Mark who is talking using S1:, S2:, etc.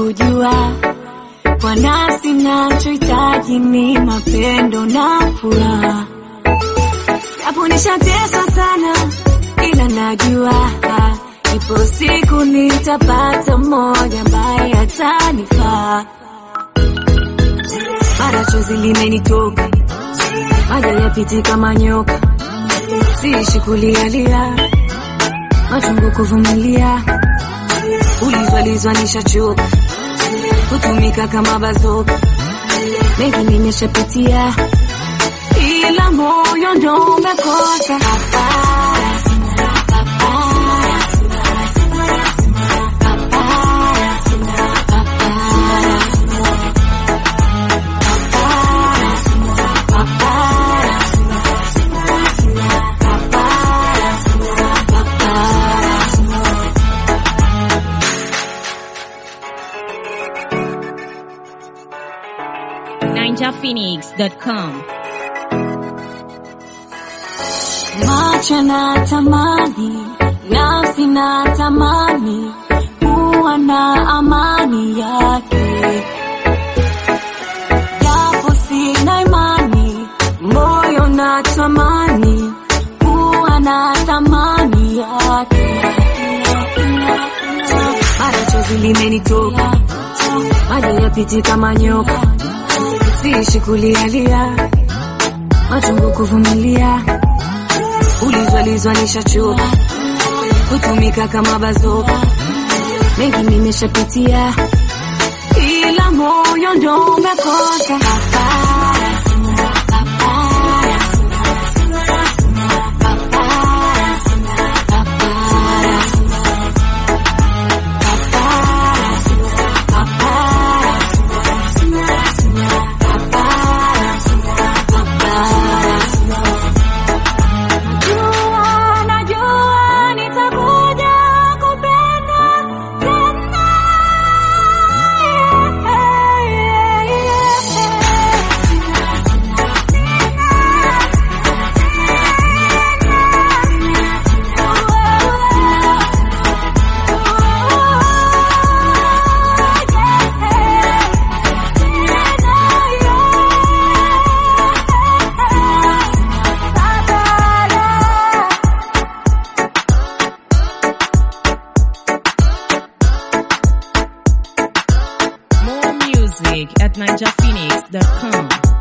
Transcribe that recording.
S1: kujua kwa nafsi nachohitaji ni mapendo na furaha, japo nishateswa sana, ila najua ipo siku nitapata mmoja ambaye atanifaa. Mara chozi limenitoka, maji yapiti kama nyoka, siishi kulialia, machungu kuvumilia, ulizwalizwa nishachoka, kutumika kama bazoka, mengi nimeshapitia, ila moyo ndo umekosa hapana.
S2: ninjaphoenix.com.
S1: Macho na tamani, nafsi na tamani, kuwa na amani yake, japo sina imani, moyo na tamani, kuwa na thamani yake. Mara chozi limenitoka, maji yapiti kama nyoka, siishi kulialia, machungu kuvumilia ulizwalizwa nishachoka, kutumika kama bazoka, mengi nimeshapitia, ila moyo ndo umekosa hapana. Najua, najua nitakuja kupenda tena. Yeah, yeah, yeah.
S2: More music at ninjaphoenix.com.